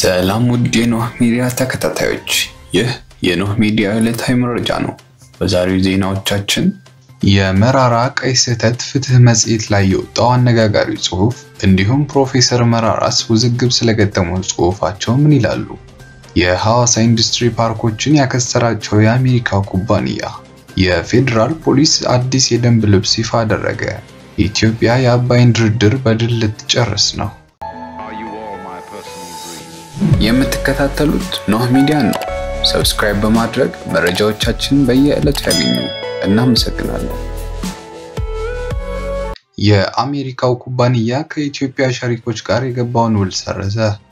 ሰላም ውድ የኖህ ሚዲያ ተከታታዮች፣ ይህ የኖህ ሚዲያ ዕለታዊ መረጃ ነው። በዛሬው ዜናዎቻችን የመራራ ቀይ ስህተት ፍትህ መጽሔት ላይ የወጣው አነጋጋሪ ጽሑፍ እንዲሁም ፕሮፌሰር መራራስ ውዝግብ ስለገጠመው ጽሑፋቸው ምን ይላሉ? የሐዋሳ ኢንዱስትሪ ፓርኮችን ያከሰራቸው የአሜሪካው ኩባንያ፣ የፌዴራል ፖሊስ አዲስ የደንብ ልብስ ይፋ አደረገ፣ ኢትዮጵያ የአባይን ድርድር በድል ልትጨርስ ነው። የምትከታተሉት ኖህ ሚዲያን ነው። ሰብስክራይብ በማድረግ መረጃዎቻችንን በየዕለቱ ያገኙ። እናመሰግናለን። የአሜሪካው ኩባንያ ከኢትዮጵያ ሸሪኮች ጋር የገባውን ውል ሰረዘ።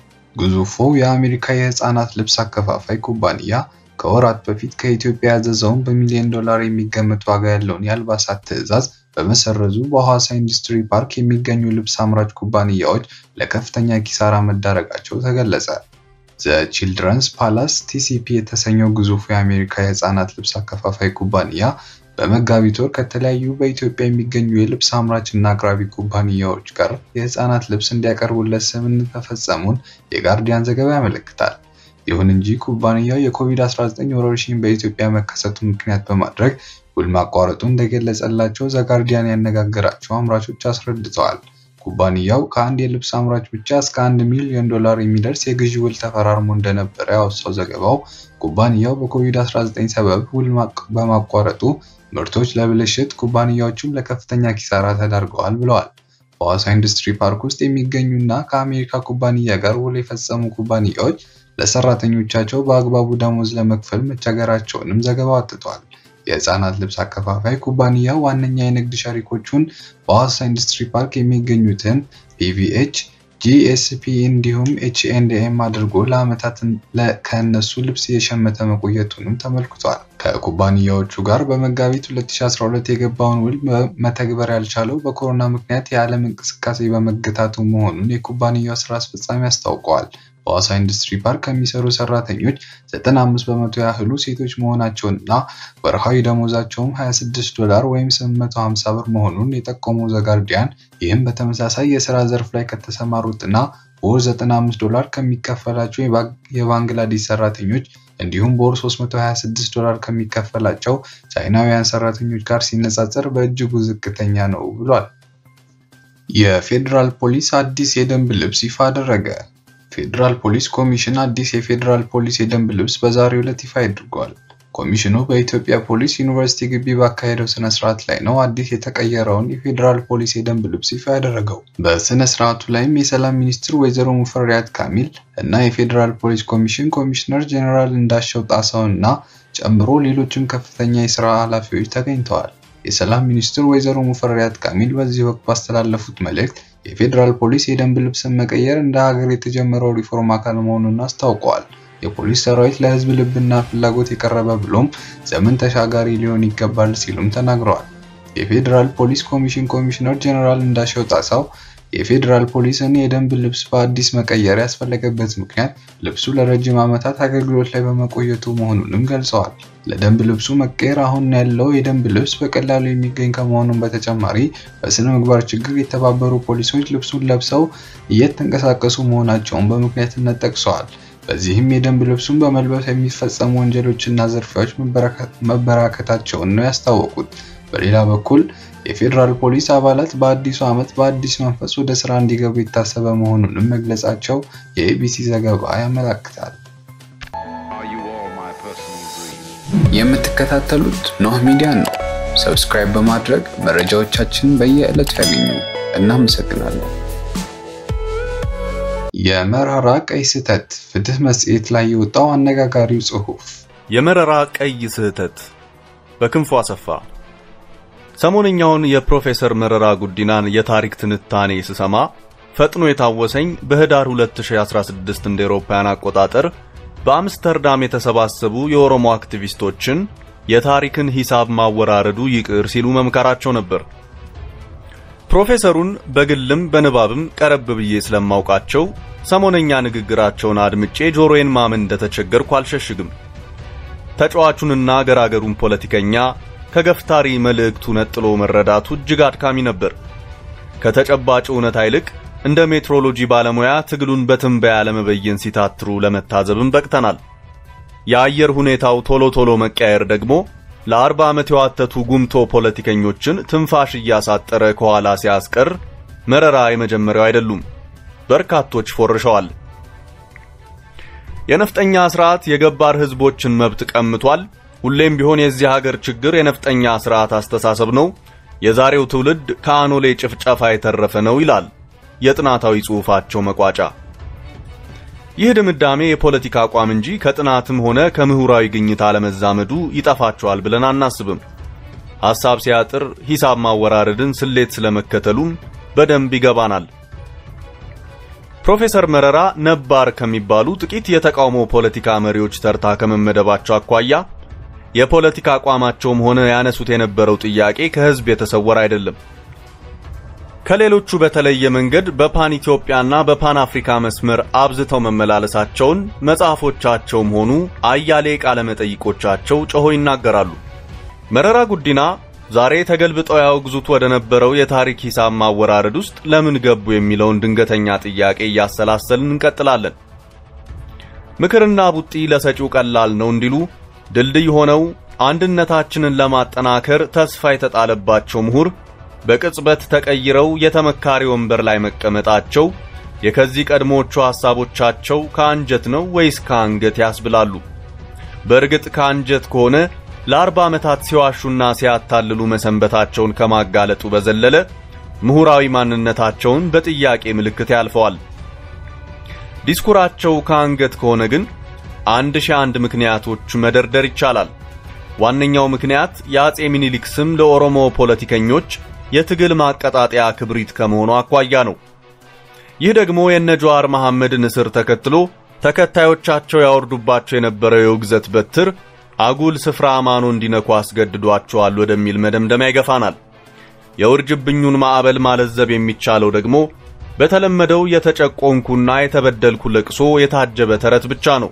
ግዙፉ የአሜሪካ የህፃናት ልብስ አከፋፋይ ኩባንያ ከወራት በፊት ከኢትዮጵያ ያዘዘውን በሚሊዮን ዶላር የሚገመት ዋጋ ያለውን የአልባሳት ትዕዛዝ በመሰረዙ በሐዋሳ ኢንዱስትሪ ፓርክ የሚገኙ ልብስ አምራች ኩባንያዎች ለከፍተኛ ኪሳራ መዳረጋቸው ተገለጸ። ዘ ቺልድረንስ ፓላስ ቲሲፒ የተሰኘው ግዙፉ የአሜሪካ የህፃናት ልብስ አከፋፋይ ኩባንያ በመጋቢት ወር ከተለያዩ በኢትዮጵያ የሚገኙ የልብስ አምራች እና አቅራቢ ኩባንያዎች ጋር የህፃናት ልብስ እንዲያቀርቡለት ስምምነት መፈጸሙን የጋርዲያን ዘገባ ያመለክታል። ይሁን እንጂ ኩባንያው የኮቪድ-19 ወረርሽኝ በኢትዮጵያ መከሰቱን ምክንያት በማድረግ ውል ማቋረጡ እንደገለጸላቸው ዘጋርዲያን ያነጋገራቸው አምራቾች አስረድተዋል። ኩባንያው ከአንድ የልብስ አምራች ብቻ እስከ አንድ ሚሊዮን ዶላር የሚደርስ የግዢ ውል ተፈራርሞ እንደነበረ ያወሳው ዘገባው ኩባንያው በኮቪድ-19 ሰበብ ውል በማቋረጡ ምርቶች ለብልሽት፣ ኩባንያዎቹም ለከፍተኛ ኪሳራ ተዳርገዋል ብለዋል። በሐዋሳ ኢንዱስትሪ ፓርክ ውስጥ የሚገኙ እና ከአሜሪካ ኩባንያ ጋር ውል የፈጸሙ ኩባንያዎች ለሰራተኞቻቸው በአግባቡ ደሞዝ ለመክፈል መቸገራቸውንም ዘገባው አትቷል። የህፃናት ልብስ አከፋፋይ ኩባንያ ዋነኛ የንግድ ሸሪኮቹን በሐዋሳ ኢንዱስትሪ ፓርክ የሚገኙትን ፒቪኤች፣ ጂኤስፒ እንዲሁም ኤችኤንድኤም አድርጎ ለዓመታት ከእነሱ ልብስ እየሸመተ መቆየቱንም ተመልክቷል። ከኩባንያዎቹ ጋር በመጋቢት 2012 የገባውን ውል መተግበር ያልቻለው በኮሮና ምክንያት የዓለም እንቅስቃሴ በመገታቱ መሆኑን የኩባንያው ስራ አስፈጻሚ አስታውቀዋል። በሐዋሳ ኢንዱስትሪ ፓርክ ከሚሰሩ ሰራተኞች 95 በመቶ ያህሉ ሴቶች መሆናቸውንና ወርሃዊ ደሞዛቸውም 26 ዶላር ወይም 850 ብር መሆኑን የጠቆመው ዘጋርዲያን ይህም በተመሳሳይ የስራ ዘርፍ ላይ ከተሰማሩትና በወር 95 ዶላር ከሚከፈላቸው የባንግላዴሽ ሰራተኞች እንዲሁም በወር 326 ዶላር ከሚከፈላቸው ቻይናውያን ሰራተኞች ጋር ሲነጻጸር በእጅጉ ዝቅተኛ ነው ብሏል። የፌዴራል ፖሊስ አዲስ የደንብ ልብስ ይፋ አደረገ። ፌዴራል ፖሊስ ኮሚሽን አዲስ የፌዴራል ፖሊስ የደንብ ልብስ በዛሬው ዕለት ይፋ አድርጓል። ኮሚሽኑ በኢትዮጵያ ፖሊስ ዩኒቨርሲቲ ግቢ ባካሄደው ስነ ስርዓት ላይ ነው አዲስ የተቀየረውን የፌዴራል ፖሊስ የደንብ ልብስ ይፋ ያደረገው። በስነ ስርዓቱ ላይም የሰላም ሚኒስትር ወይዘሮ ሙፈሪያት ካሚል እና የፌዴራል ፖሊስ ኮሚሽን ኮሚሽነር ጀኔራል እንዳሻው ጣሰው እና ጨምሮ ሌሎችም ከፍተኛ የስራ ኃላፊዎች ተገኝተዋል። የሰላም ሚኒስትር ወይዘሮ ሙፈሪያት ካሚል በዚህ ወቅት ባስተላለፉት መልእክት የፌዴራል ፖሊስ የደንብ ልብስን መቀየር እንደ ሀገር የተጀመረው ሪፎርም አካል መሆኑን አስታውቀዋል። የፖሊስ ሰራዊት ለህዝብ ልብና ፍላጎት የቀረበ ብሎም ዘመን ተሻጋሪ ሊሆን ይገባል ሲሉም ተናግረዋል። የፌዴራል ፖሊስ ኮሚሽን ኮሚሽነር ጀኔራል እንዳሻው ጣሰው የፌዴራል ፖሊስን የደንብ ልብስ በአዲስ መቀየር ያስፈለገበት ምክንያት ልብሱ ለረጅም ዓመታት አገልግሎት ላይ በመቆየቱ መሆኑንም ገልጸዋል። ለደንብ ልብሱ መቀየር አሁን ያለው የደንብ ልብስ በቀላሉ የሚገኝ ከመሆኑም በተጨማሪ በስነ ምግባር ችግር የተባበሩ ፖሊሶች ልብሱን ለብሰው እየተንቀሳቀሱ መሆናቸውን በምክንያትነት ጠቅሰዋል። በዚህም የደንብ ልብሱን በመልበስ የሚፈጸሙ ወንጀሎችና ዝርፊያዎች መበራከታቸውን ነው ያስታወቁት። በሌላ በኩል የፌዴራል ፖሊስ አባላት በአዲሱ ዓመት በአዲስ መንፈስ ወደ ስራ እንዲገቡ የታሰበ መሆኑንም መግለጻቸው የኤቢሲ ዘገባ ያመለክታል። የምትከታተሉት ኖህ ሚዲያን ነው። ሰብስክራይብ በማድረግ መረጃዎቻችንን በየዕለቱ ያገኙ። እናመሰግናለን። የመራራ ቀይ ስህተት ፍትህ መጽሔት ላይ የወጣው አነጋጋሪው ጽሑፍ የመረራ ቀይ ስህተት በክንፉ አሰፋ ሰሞነኛውን የፕሮፌሰር መረራ ጉዲናን የታሪክ ትንታኔ ስሰማ ፈጥኖ የታወሰኝ በህዳር 2016 እንደ ኤሮፓውያን አቆጣጠር በአምስተርዳም የተሰባሰቡ የኦሮሞ አክቲቪስቶችን የታሪክን ሂሳብ ማወራረዱ ይቅር ሲሉ መምከራቸው ነበር። ፕሮፌሰሩን በግልም በንባብም ቀረብ ብዬ ስለማውቃቸው ሰሞነኛ ንግግራቸውን አድምጬ ጆሮዬን ማመን እንደተቸገርኩ አልሸሽግም። ተጫዋቹንና ገራገሩን ፖለቲከኛ ከገፍታሪ መልእክቱ ነጥሎ መረዳቱ እጅግ አድካሚ ነበር። ከተጨባጭ እውነታ ይልቅ እንደ ሜትሮሎጂ ባለሙያ ትግሉን በትንበያ ለመበየን ሲታትሩ ለመታዘብም በቅተናል። የአየር ሁኔታው ቶሎ ቶሎ መቀየር ደግሞ ለአርባ ዓመት የዋተቱ ጉምቶ ፖለቲከኞችን ትንፋሽ እያሳጠረ ከኋላ ሲያስቀር መረራ የመጀመሪያው አይደሉም። በርካቶች ፎርሸዋል። የነፍጠኛ ስርዓት የገባር ህዝቦችን መብት ቀምቷል። ሁሌም ቢሆን የዚህ ሀገር ችግር የነፍጠኛ ስርዓት አስተሳሰብ ነው። የዛሬው ትውልድ ከአኖሌ ጭፍጨፋ የተረፈ ነው ይላል የጥናታዊ ጽሑፋቸው መቋጫ። ይህ ድምዳሜ የፖለቲካ አቋም እንጂ ከጥናትም ሆነ ከምሁራዊ ግኝት አለመዛመዱ ይጠፋቸዋል ብለን አናስብም። ሐሳብ ሲያጥር ሂሳብ ማወራረድን ስሌት ስለመከተሉም በደንብ ይገባናል። ፕሮፌሰር መረራ ነባር ከሚባሉ ጥቂት የተቃውሞ ፖለቲካ መሪዎች ተርታ ከመመደባቸው አኳያ የፖለቲካ አቋማቸውም ሆነ ያነሱት የነበረው ጥያቄ ከህዝብ የተሰወረ አይደለም። ከሌሎቹ በተለየ መንገድ በፓን ኢትዮጵያና በፓን አፍሪካ መስመር አብዝተው መመላለሳቸውን መጽሐፎቻቸውም ሆኑ አያሌ ቃለ መጠይቆቻቸው ጮሆ ይናገራሉ። መረራ ጉዲና ዛሬ ተገልብጠው ያወግዙት ወደ ነበረው የታሪክ ሂሳብ ማወራረድ ውስጥ ለምን ገቡ የሚለውን ድንገተኛ ጥያቄ እያሰላሰልን እንቀጥላለን። ምክርና ቡጢ ለሰጪው ቀላል ነው እንዲሉ ድልድይ ሆነው አንድነታችንን ለማጠናከር ተስፋ የተጣለባቸው ምሁር በቅጽበት ተቀይረው የተመካሪ ወንበር ላይ መቀመጣቸው የከዚህ ቀድሞዎቹ ሐሳቦቻቸው ከአንጀት ነው ወይስ ከአንገት ያስብላሉ። በእርግጥ ከአንጀት ከሆነ ለአርባ ዓመታት ሲዋሹና ሲያታልሉ መሰንበታቸውን ከማጋለጡ በዘለለ ምሁራዊ ማንነታቸውን በጥያቄ ምልክት ያልፈዋል። ዲስኩራቸው ከአንገት ከሆነ ግን አንድ ሺህ አንድ ምክንያቶች መደርደር ይቻላል። ዋነኛው ምክንያት የአጼ ሚኒሊክ ስም ለኦሮሞ ፖለቲከኞች የትግል ማቀጣጠያ ክብሪት ከመሆኑ አኳያ ነው። ይህ ደግሞ የነ ጀዋር መሐመድን እስር ተከትሎ ተከታዮቻቸው ያወርዱባቸው የነበረው የውግዘት በትር አጉል ስፍራ አማኖ እንዲነኩ አስገድዷቸዋል ወደሚል መደምደሚያ ይገፋናል። የውርጅብኙን ማዕበል ማለዘብ የሚቻለው ደግሞ በተለመደው የተጨቆንኩና የተበደልኩ ለቅሶ የታጀበ ተረት ብቻ ነው።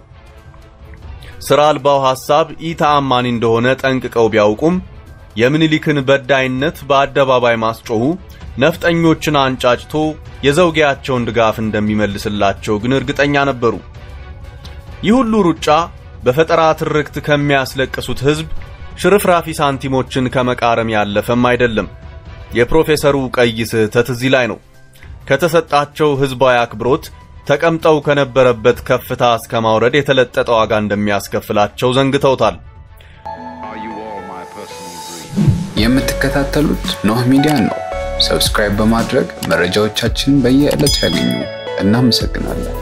ሥራ አልባው ሐሳብ ኢተአማኒ እንደሆነ ጠንቅቀው ቢያውቁም የምኒልክን በዳይነት በአደባባይ ማስጮሁ ነፍጠኞችን አንጫጭቶ የዘውጌያቸውን ድጋፍ እንደሚመልስላቸው ግን እርግጠኛ ነበሩ። ይህ ሁሉ ሩጫ በፈጠራ ትርክት ከሚያስለቅሱት ሕዝብ ሽርፍራፊ ሳንቲሞችን ከመቃረም ያለፈም አይደለም። የፕሮፌሰሩ ቀይ ስህተት እዚህ ላይ ነው። ከተሰጣቸው ሕዝባዊ አክብሮት ተቀምጠው ከነበረበት ከፍታ እስከ ማውረድ የተለጠጠ ዋጋ እንደሚያስከፍላቸው ዘንግተውታል። የምትከታተሉት ኖህ ሚዲያን ነው። ሰብስክራይብ በማድረግ መረጃዎቻችንን በየዕለቱ ያገኙ። እናመሰግናለን።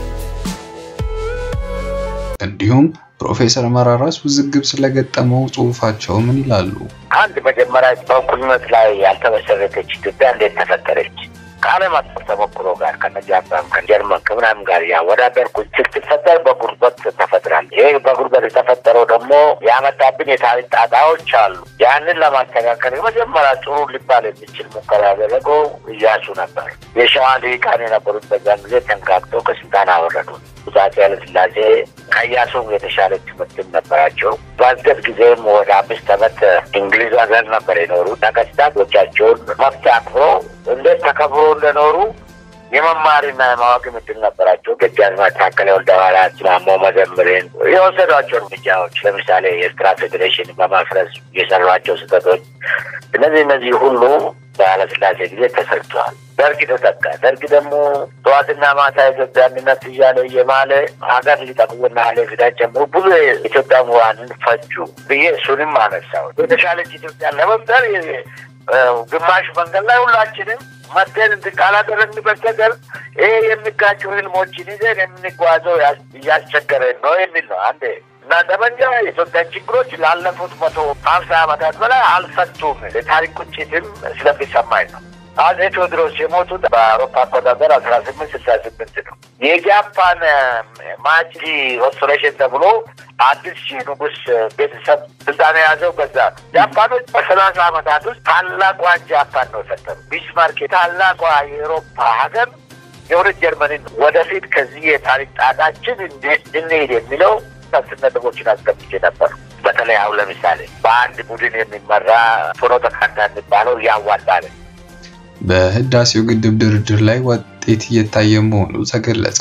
እንዲሁም ፕሮፌሰር መራራስ ውዝግብ ስለገጠመው ጽሑፋቸው ምን ይላሉ? አንድ መጀመሪያ በእኩልነት ላይ ያልተመሰረተች ኢትዮጵያ እንዴት ተፈጠረች? ከዓለም አቀፍ ተሞክሮ ጋር ከነጃፓን ከጀርመን ከምናምን ጋር ያወዳደርኩ ስትፈጠር በጉርበት ተፈጥራለች። ይህ በጉርበት የተፈጠረው ደግሞ ያመጣብን የታሪክ ጣጣዎች አሉ። ያንን ለማስተካከል የመጀመሪያ ጥሩ ሊባል የሚችል ሙከራ ያደረገው እያሱ ነበር። የሸዋ ልሂቃን የነበሩት በዛን ጊዜ ተንጋግተው ከስልጣን አወረዱ። አፄ ኃይለሥላሴ ከኢያሱም የተሻለ ትምህርትም ነበራቸው። በእድገት ጊዜም ወደ አምስት ዓመት እንግሊዝ ሀገር ነበር የኖሩ። ነገስታቶቻቸውን መብት አክብሮ እንዴት ተከብሮ እንደኖሩ የመማርና የማወቅ እድል ነበራቸው። ደጃዝማች ታከለ ወልደሐዋርያት፣ ማሞ መዘምርን የወሰዷቸው እርምጃዎች ለምሳሌ የኤርትራ ፌዴሬሽን በማፍረስ የሰሯቸው ስህተቶች፣ እነዚህ እነዚህ ሁሉ በኃይለሥላሴ ጊዜ ተሰርተዋል። ደርግ ተተካ። ደርግ ደግሞ ጠዋትና ማታ የኢትዮጵያ አንድነት እያለ እየማለ ሀገር ሊጠቅሙና ኃላፊነት ጨምሮ ብዙ የኢትዮጵያ ምሁራንን ፈጁ ብዬ እሱንም አነሳው። የተሻለች ኢትዮጵያን ለመፍጠር ግማሽ መንገድ ላይ ሁላችንም መደን እንትን ካላደረግን በስተቀር ይሄ የሚጋጩ ህልሞችን ይዘን የምንጓዘው እያስቸገረን ነው የሚል ነው። አንዴ እና ጠመንጃ የኢትዮጵያን ችግሮች ላለፉት መቶ ሀምሳ ዓመታት በላይ አልፈቱም። የታሪክ ቁጭትም ስለሚሰማኝ ነው። አጼ ቴዎድሮስ የሞቱት በአውሮፓ አቆጣጠር አስራ ስምንት ስልሳ ስምንት ነው። የጃፓን ማቺ ሬስቶሬሽን ተብሎ አዲስ ሺህ ንጉስ ቤተሰብ ስልጣን የያዘው በዛ ነው። ጃፓኖች በሰላሳ ዓመታት ውስጥ ታላቋን ጃፓን ነው የፈጠሩ። ቢስማርክ ታላቋ የአውሮፓ ሀገር የሁለት ጀርመንን ወደፊት ከዚህ የታሪክ ጣጣችን እንዴት እንሄድ የሚለው አስር ነጥቦችን አስቀምጬ ነበር። በተለይ አሁን ለምሳሌ በአንድ ቡድን የሚመራ ፍኖተ ካርታ የሚባለው ያዋጣል። በህዳሴው ግድብ ድርድር ላይ ውጤት እየታየ መሆኑ ተገለጸ።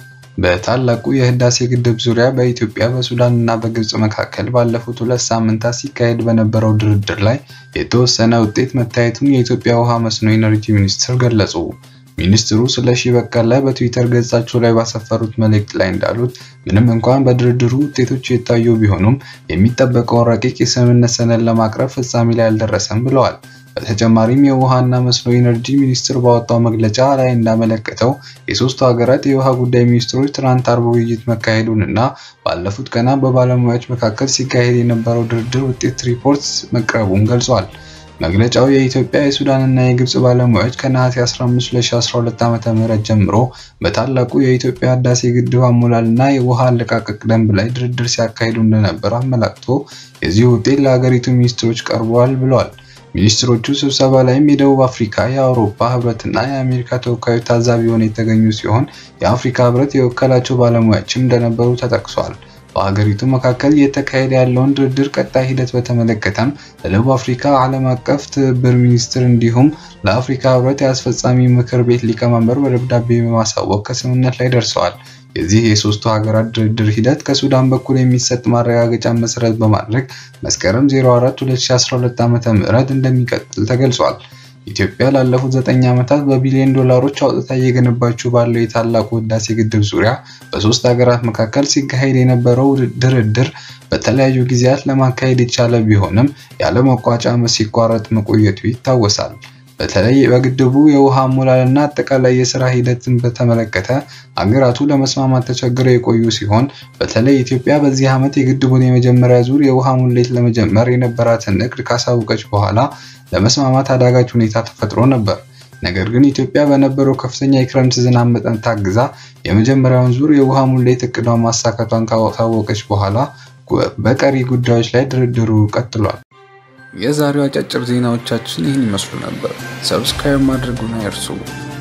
በታላቁ የህዳሴ ግድብ ዙሪያ በኢትዮጵያ በሱዳን እና በግብጽ መካከል ባለፉት ሁለት ሳምንታት ሲካሄድ በነበረው ድርድር ላይ የተወሰነ ውጤት መታየቱን የኢትዮጵያ ውሃ መስኖ ኢነርጂ ሚኒስትር ገለጹ። ሚኒስትሩ ስለሺ በቀለ በትዊተር ገጻቸው ላይ ባሰፈሩት መልእክት ላይ እንዳሉት ምንም እንኳን በድርድሩ ውጤቶች የታዩ ቢሆኑም የሚጠበቀውን ረቂቅ የስምምነት ሰነድ ለማቅረብ ፍጻሜ ላይ አልደረሰም ብለዋል። በተጨማሪም የውሃና መስኖ ኢነርጂ ሚኒስቴር ባወጣው መግለጫ ላይ እንዳመለከተው የሶስቱ ሀገራት የውሃ ጉዳይ ሚኒስትሮች ትናንት አርብ ውይይት መካሄዱን እና ባለፉት ቀናት በባለሙያዎች መካከል ሲካሄድ የነበረው ድርድር ውጤት ሪፖርት መቅረቡን ገልጿል። መግለጫው የኢትዮጵያ የሱዳንና የግብጽ ባለሙያዎች ከነሐሴ 15 2012 ዓ.ም ጀምሮ በታላቁ የኢትዮጵያ ህዳሴ ግድብ አሞላልና የውሃ አለቃቀቅ ደንብ ላይ ድርድር ሲያካሂዱ እንደነበር አመላክቶ የዚህ ውጤት ለሀገሪቱ ሚኒስትሮች ቀርቧል ብለዋል። ሚኒስትሮቹ ስብሰባ ላይም የደቡብ አፍሪካ፣ የአውሮፓ ህብረትና የአሜሪካ ተወካዮች ታዛቢ ሆነው የተገኙ ሲሆን የአፍሪካ ህብረት የወከላቸው ባለሙያዎችም እንደነበሩ ተጠቅሷል። በሀገሪቱ መካከል እየተካሄደ ያለውን ድርድር ቀጣይ ሂደት በተመለከተም ለደቡብ አፍሪካ ዓለም አቀፍ ትብብር ሚኒስትር እንዲሁም ለአፍሪካ ህብረት የአስፈጻሚ ምክር ቤት ሊቀመንበር በደብዳቤ በማሳወቅ ከስምምነት ላይ ደርሰዋል። የዚህ የሶስቱ ሀገራት ድርድር ሂደት ከሱዳን በኩል የሚሰጥ ማረጋገጫ መሰረት በማድረግ መስከረም 04 2012 ዓ.ም እንደሚቀጥል ተገልጿል። ኢትዮጵያ ላለፉት ዘጠኝ ዓመታት በቢሊዮን ዶላሮች አውጥታ እየገነባችው ባለው የታላቁ ህዳሴ ግድብ ዙሪያ በሶስት ሀገራት መካከል ሲካሄድ የነበረው ድርድር በተለያዩ ጊዜያት ለማካሄድ የቻለ ቢሆንም ያለ መቋጫ ሲቋረጥ መቆየቱ ይታወሳል። በተለይ በግድቡ የውሃ አሞላልና አጠቃላይ የስራ ሂደትን በተመለከተ አገራቱ ለመስማማት ተቸግረው የቆዩ ሲሆን በተለይ ኢትዮጵያ በዚህ ዓመት የግድቡን የመጀመሪያ ዙር የውሃ ሙሌት ለመጀመር የነበራትን እቅድ ካሳወቀች በኋላ ለመስማማት አዳጋች ሁኔታ ተፈጥሮ ነበር። ነገር ግን ኢትዮጵያ በነበረው ከፍተኛ የክረምት ዝናብ መጠን ታግዛ የመጀመሪያውን ዙር የውሃ ሙሌት እቅዷን ማሳካቷን ካሳወቀች በኋላ በቀሪ ጉዳዮች ላይ ድርድሩ ቀጥሏል። የዛሬው አጫጭር ዜናዎቻችን ይህን ይመስሉ ነበር። ሰብስክራይብ ማድረጉን አይርሱ።